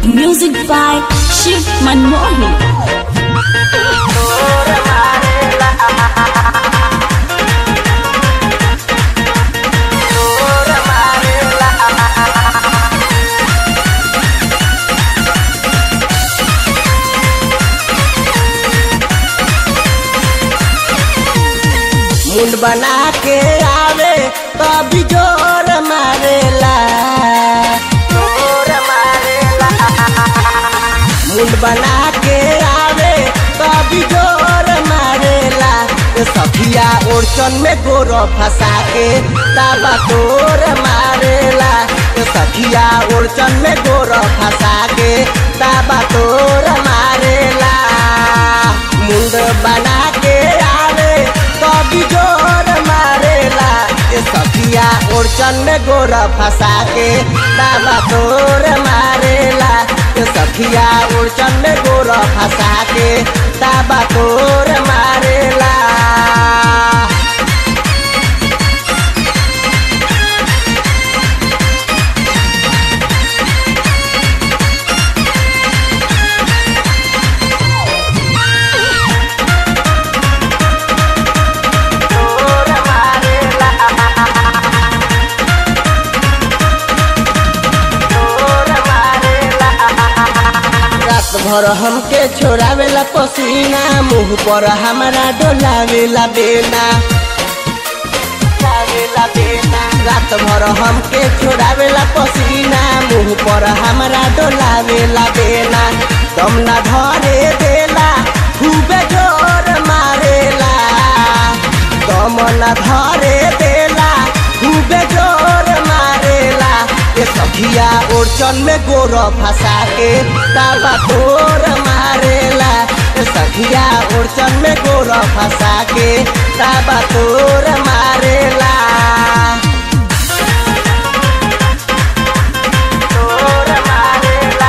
Music by Shiv Manmohan. मुंड बना के आवे तभी जोर मारेला जोर मारेला मुंड बना के आवे तभी जोर मारेला ये सखिया ओरचन में गोर फंसा के ताबा तोर मारेला ये सखिया ओरचन में गोर फंसा के ताबा तोर मारेला मुंड बना के आवे कभी जोर मारेला ये सखिया ओरचन में गोर फंसा के ताबा तोर मारेला ये सखिया ओरचन में गोर फंसा के ताबा तोर मारेला तोर मारेला तोर मारेला रात भर हमके छोड़ावेला पसीना मुंह पर हमारा डोलावेला बेना डोलावेला बेना रात भर हमके छोड़ावेला पसीना मुंह पर हमारा डोलावेला बेना दम ना धरे देला खूबे जोर मारेला दम ना धरे देला खूबे जोर मारेला ये सखिया ओरचन में गोर फंसा के ताबा तोर मारेला ये सखिया ओरचन में गोर फंसा के ताबा तोर मारेला तोर मारेला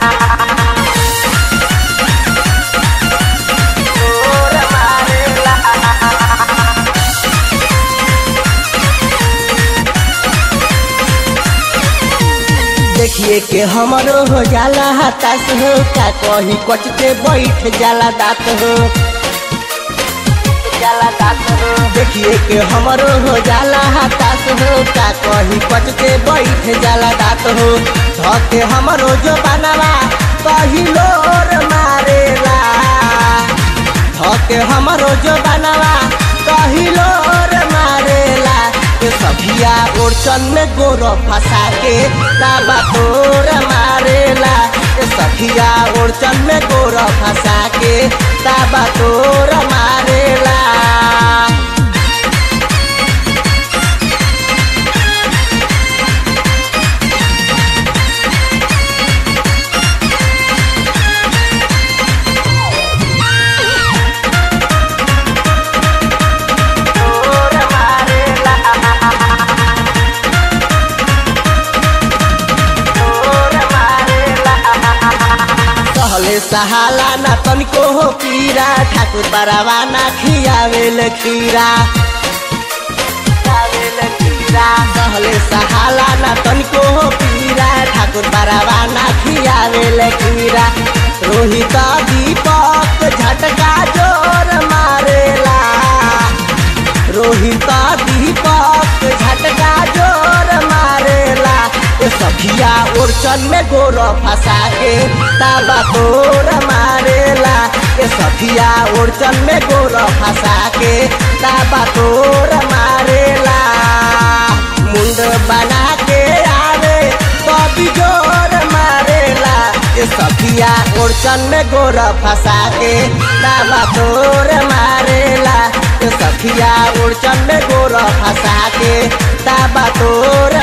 तोर मारेला देखिए के हमरो हो जाला हताश हो का कही कच के बैठ जाला दात हो जाला दात हो देखिए के हमरो हो जाला हताश हो का कही कच के बैठ जाला दात हो धके हमरो जो बनावा कही लोर मारेला धके हमरो जो बनावा कही लोर मारेला ये सभिया ओरचन में गोर फंसा के ताबा तोर मारेला ये सखिया ओरचन में गोर फंसा के ताबा तोर मारेला तोर मारेला तोर मारेला सहले सहाला ना तनिको हो पीरा ठाकुर बरावा ना खियावेल खीरा खियावेल खीरा सहले सहाला ना तनिको हो पीरा ठाकुर बरावा ना खियावेल खीरा रोहित दीपक झटका जोर मारेला रोहित दीपक झटका जोर मारेला ये सखिया ओरचन में गोर फंसा के ताबा तोर मारेला ये सखिया ओरचन में गोर फंसा के ताबा तोर मारेला मुंड बना के आवे कभी जोर मारेला ये सखिया ओरचन में गोर फंसा के ताबा तोर मारेला ये सखिया ओरचन में गोर फंसा के ताबा तोर